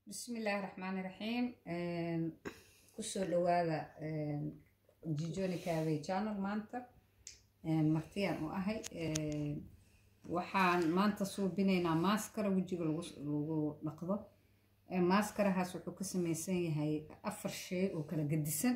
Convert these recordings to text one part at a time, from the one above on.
bismillaahi raxmaani raxiim kusoo dhawaada jijoni caawey channel maanta martiyaan u ahay waxaan maanta suubinaynaa maaskara wejiga lagu dhaqdo maaskarahaas wuxuu ka sameysan yahay afar shay oo kala gedisan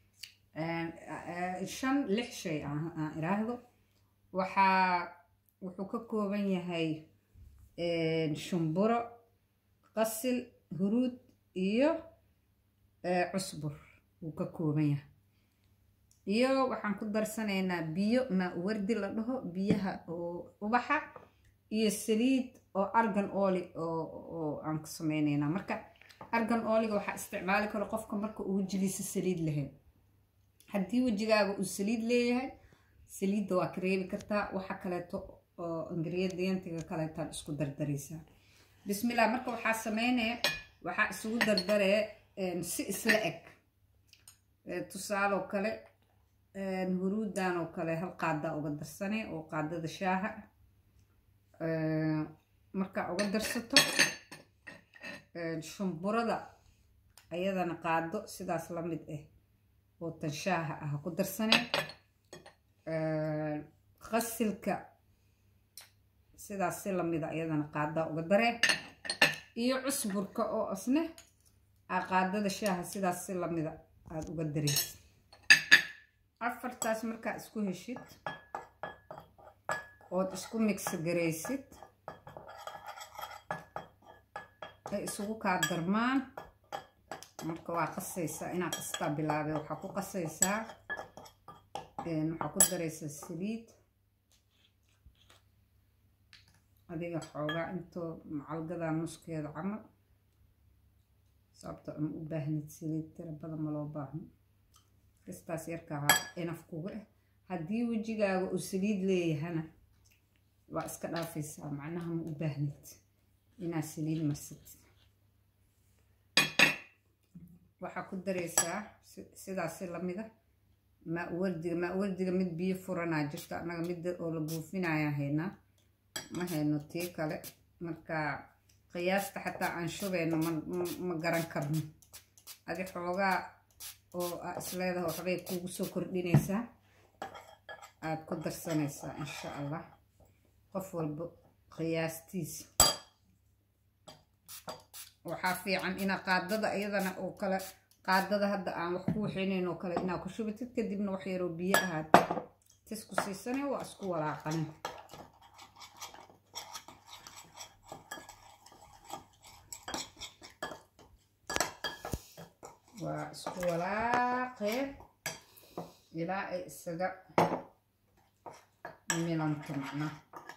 shan lix shay aan iraahdo waxaa wuxuu ka kooban yahay shumburo qasil huruud iyo cusbur wuu ka kooban yahay iyo waxaan ku darsanaynaa biyo maa wardi la dhaho biyaha oo ubaxa iyo saliid oo argan oli oo aan ku sameynaynaa marka argan oliga waxaa isticmaali karo qofka marka uu wejigiisa saliid lahayn haddii wejigaaga uu saliid leeyahay saliidda waa ka reebi kartaa waxa kaleeto oo ingredientiga kaleetaan isku dardaraysaa bismillah marka waxaa sameynaya waxaa isugu dardaree si isla eg tusaaloo kale huruudan oo kale hal qaadaa uga darsanay oo qaadada shaaha markaa uga darsato shumburada ayadana qaado sidaas la mid ah oo tan shaaha ah ku darsanay qasilka sidaas si lamida ayadana qaadaa uga daree iyo cusburka oo asne aa qaadada shaaha sidaas si lamida aada uga dareysid afartaas markaa isku heshid ood isku migsi garaysid ay isugu kaa darmaan marka waa qasaysaa inaa qastaa bilaabay waxaa ku qasaysaa waxaa ku daraysaa saliid adiga xoogaa intoo macalgadaa nuskeeda camal sababto ama u baahnid saliid tira badan ma loo baahno kastaas yarkaa inaf kuga ah haddii wejigaaga uu saliid leeyahana waa iska dhaafaysaa macnaha ma u baahnid inaad saliid marsatid waxaa ku daraysaa sidaasi lamida maawardiga maawardiga mid biyo furanaa jirta annaga midda oo la buufinaya haynaa ma hayno tii kale marka qiyaasta xataa aan shubeyno ma garan karno adi xoogaa oo aa isleedaha waxbay kuugu soo kordhinaysaa aada ku darsanaysaa insha allah qof walba qiyaastiisa waxaa fiican inaa qaadada iyadana oo kale qaadada hadda aan wax ku waxeynayn oo kale inaa ku shubatid kadibna wax yaroo biyo ahaad tisku siisane waa isku walaaqane waa isku walaaqee ilaa ay isaga milanto macnaha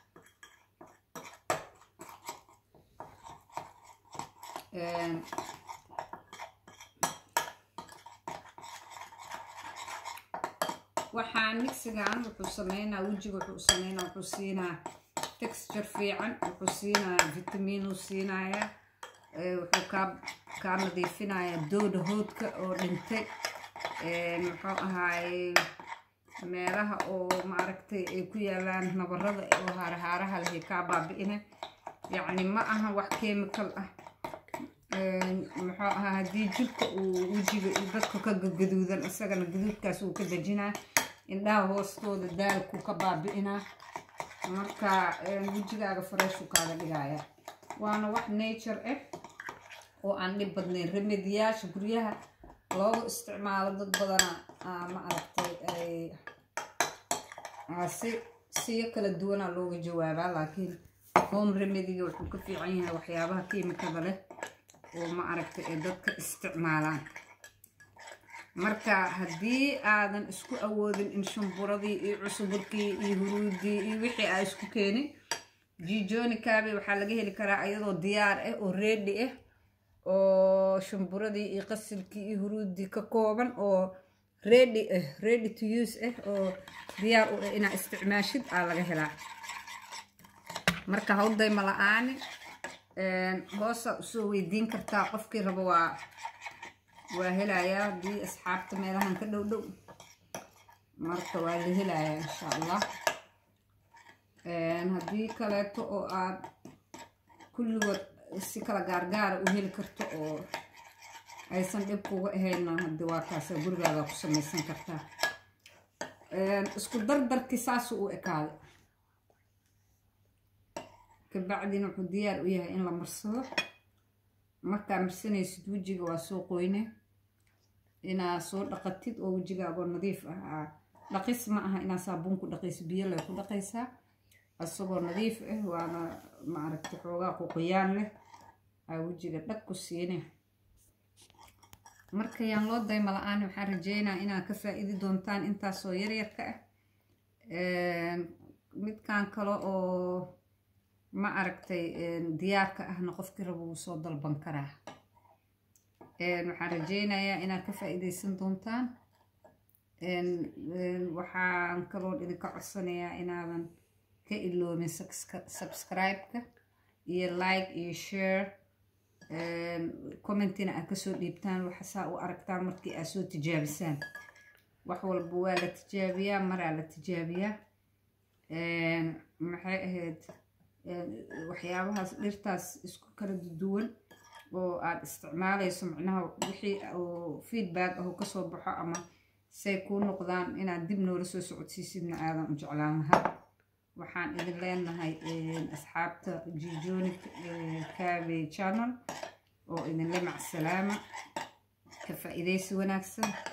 waxaa migsigan wuxuu sameynaa wejiga wuxuu sameynaa wuxuu siinaa texture fiican wuxuu siinaa vitamiinuu siinayaa wuxuu kaa kaa nadiifinayaa dooda hoodka oo dhintay muxuu ahaaye meelaha oo maaragtay ay ku yaalaan nabarada oo haarahaaraha lehay kaa baabi'ina yacni ma aha wax chemical ah muxuu ahaa haddii jirka uu wejiga iyo dadka ka gaduudan isagana gaduudkaas uu ka dejinaa indhaha hoostooda daalku ka baabi'inaa marka wejigaaga fareeshu kaaga dhigaya waana wax nature ah oo aan dhib badnayn remediyaasha guryaha loogu isticmaalo dad badana ma aragtay si siyo kala duwanaa looga jawaabaa laakiin home remediga wuxuu ka fiican yahay waxyaabaha kiimikada leh oo ma aragtay ay dadka isticmaalaan marka haddii aadan isku awoodin in shumburadii iyo cusuburkii iyo huruudii iyo wixii aa isku keenin jijoni kaabe waxaa laga heli karaa iyadoo diyaar ah oo reedi ah oo shumburadii iyo qasilkii iyo huruudii ka kooban oo ready ah ready to use ah oo diyaar u ah inaa isticmaashid aa laga helaa marka hawdayma la-aani hoosa usoo weydiin kartaa qofkii rabo waa waa helayaa haddii asxaabta meelahan ka dhow dhow marka waa la helayaa insha allah haddii kaleeto oo aad kulligood si kala gaargaara u heli karto oo aysan dhib kuga ahayna hadii waa kaasa gurigaadaa ku samaysan kartaa isku dardarkii saasuu u ekaaday kabacdina wuxuu diyaar u yahay in la marsado markaa marsanaysid wejiga waa soo qoyne inaa soo dhaqatid oo wejigaagoo nadiif ah dhaqis ma aha inaa saabuun ku dhaqayso biyo lay ku dhaqaysaa isagoo nadiif ah waana maaragta xoogaa qoqoyaan leh aa wejiga dhag ku siine marka yaan loo dayma la-aan waxaan rajeynaa inaad ka faa-iidi doontaan intaasoo yaryarka ah midkan kale oo ma aragtay diyaarka ahna qofkii rabo wuu soo dalban karaa waxaan rajeynayaa inaad ka faa-iideysan doontaan waxaan kaloo idinka codsanayaa inaadan ka iloomin subscribe-ka iyo like iyo share commentina aad kasoo dhiibtaan waxasaa u aragtaan markii aad soo tijaabisaan wax walba waa la tijaabiyaa maraa la tijaabiyaa maxay ahayd waxyaabahaas dhirtaas isku kala duwan oo aad isticmaalayso micnaha wixii feedback ahu kasoo baxo ama say kuu noqdaan inaad dib noola soo socodsiisidna aadan u jeclaan lahaa waxaan idin leenahay asxaabta jijonic cabe channel oo idinle macsalaama ka faa-iideysi wanaagsan